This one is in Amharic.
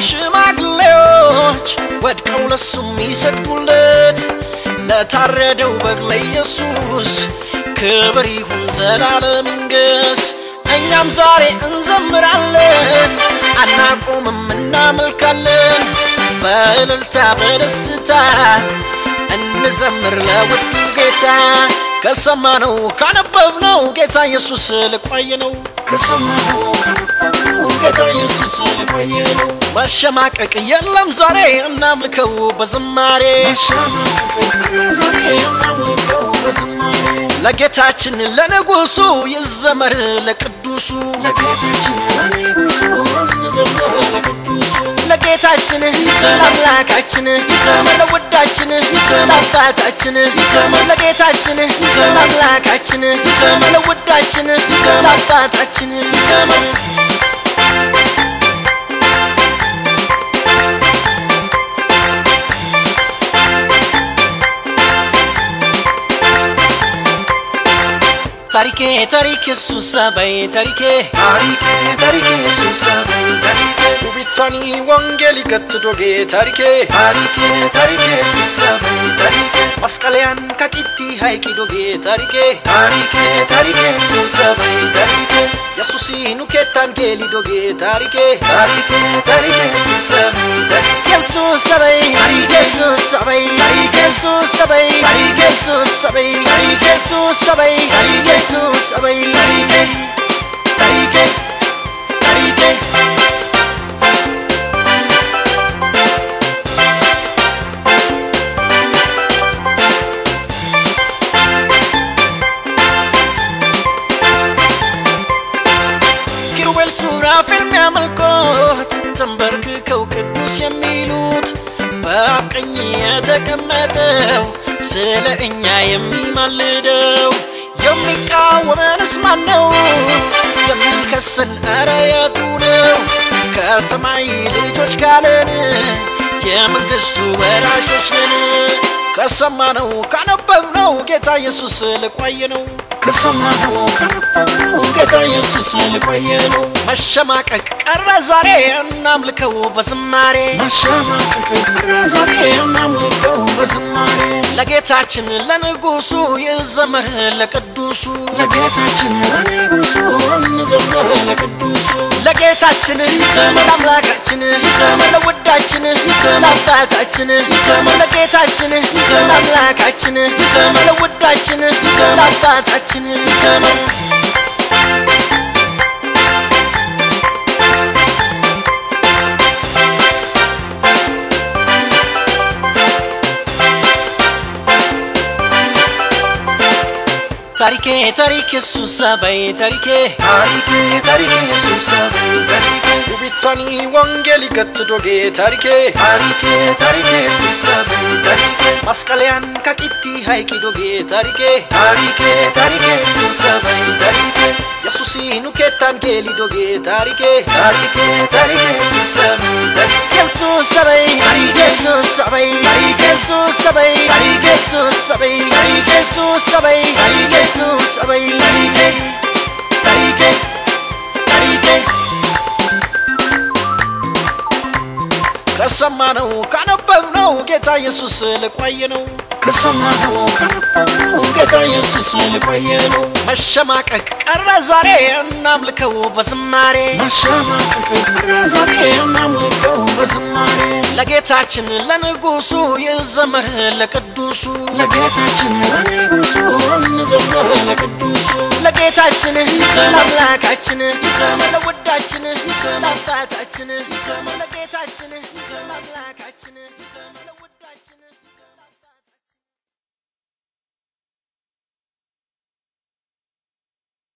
ሽማግሌዎች ወድቀው ለሱ የሚሰግዱለት ለታረደው በግ ለኢየሱስ ክብር ይሁን ዘላለም ይንገስ። እኛም ዛሬ እንዘምራለን አናቆምም እናመልካለን በእልልታ በደስታ እንዘምር ለውዱ ጌታ ከሰማነው ካነበብነው ጌታ ኢየሱስ ልቆይ ነው ከሰማነው ካነበብነው ጌታ ኢየሱስ ልቆይ ነው። መሸማቀቅ የለም ዛሬ እናምልከው በዝማሬ መሸማቀቅ የለም ዛሬ እናምልከው በዝማሬ ለጌታችን ለንጉሱ ይዘመር ለቅዱሱ ለጌታችን ለንጉሱ እንዘምር ለቅዱሱ ለጌታችን ለአምላካችን ለውዳችን ለአባታችን ለጌታችን ለአምላካችን ለውዳችን ለአባታችን ታሪኬ ታሪክ ኢየሱስ አባይ ታሪኬ ታሪኬ ታሪኬ ኢየሱስ አባይ ታሪኬ ውቢቷኒ ወንጌል ይከትዶጌ ታሪኬ ታሪኬ ታሪኬ ኢየሱስ አባይ ታሪኬ መስቀለያን ከቂቲ ሃይቂ ዶጌ ታሪኬ ታሪኬ ታሪኬ ኢየሱስ አባይ ታሪኬ የሱሲ ኑኬታን ጌሊ ዶጌ ታሪኬ ታሪኬ ታሪኬ ኢየሱስ አባይ ታሪኬ ኢየሱስ አበይ ኢየሱስ አበይ ኢየሱስ አበይ ኢየሱስ አበይ ኢየሱስ አበይ ኢየሱስ አበይ ታሪኬ ታሪኬ ኪሩቤል ሱራፌል የሚያመልኮት ተንበርክከው ቅዱስ የሚሉት በአብ ቀኝ የተቀመጠው ስለ እኛ የሚማልደው የሚቃወመንስ ማን ነው? የሚከሰን ኧረ የቱ ነው? ከሰማይ ልጆች ጋለን የመንግስቱ ወራሾች ነን። ከሰማነው ካነበብነው ጌታ ኢየሱስ ልቆይ ነው ከሰማነው ካነበብነው ጌታ ኢየሱስ ልቆይ ነው። መሸማቀቅ ቀረ ዛሬ እናምልከው በዝማሬ መሸማቀቅ ቀረ ዛሬ እናምልከው በዝማሬ ለጌታችን ለንጉሱ ይዘመር ለቅዱሱ ለጌታችን ለንጉሱ እንዘምር ለቅዱሱ ለጌታችን ለአምላካችን ለውዳችን ለአባታችን ለጌታችን ለአምላካችን ለውዳችን ለአባታችን ታሪኬ ታሪክ ኢየሱስ አባይ ታሪኬ ታሪኬ ታሪኬ ኢየሱስ አባይ ታሪኬ ውቢቷኒ ወንጌል ይከትዶጌ ታሪኬ ታሪኬ ታሪኬ ኢየሱስ አባይ ታሪኬ መስቀለያን ከቂቲ ሃይቂ ዶጌ ታሪኬ ታሪኬ ታሪኬ ኢየሱስ አባይ ታሪኬ የሱሲ ኑኬታን ጌሊ ዶጌ ታሪኬ ታሪኬ ታሪኬ ኢየሱስ አባይ ታሪኬ ኢየሱስ አበይ ኢየሱስ አበይ ኢየሱስ አበይ ኢየሱስ አበይ ኢየሱስ አበይ ኢየሱስ አበይ ታሪኬ ታሪኬ ከሰማነው ካነበብነው ጌታ ኢየሱስ ልቆይ ነው ከሰማነው ካነበብነው ጌታ ኢየሱስ ልቆይ ነው። መሸማቀቅ ቀረ ዛሬ እናምልከው በዝማሬ መሸማቀቅ ቀረ ዛሬ እናምልከው በዝማሬ ለጌታችን ለንጉሱ ይዘመር ለቅዱሱ ለጌታችን ለንጉሱ እንዘምር ለቅዱሱ ለጌታችን ለአምላካችን ለውዳችን ለአባታችን ለጌታችን ለአምላካችን ለውዳችን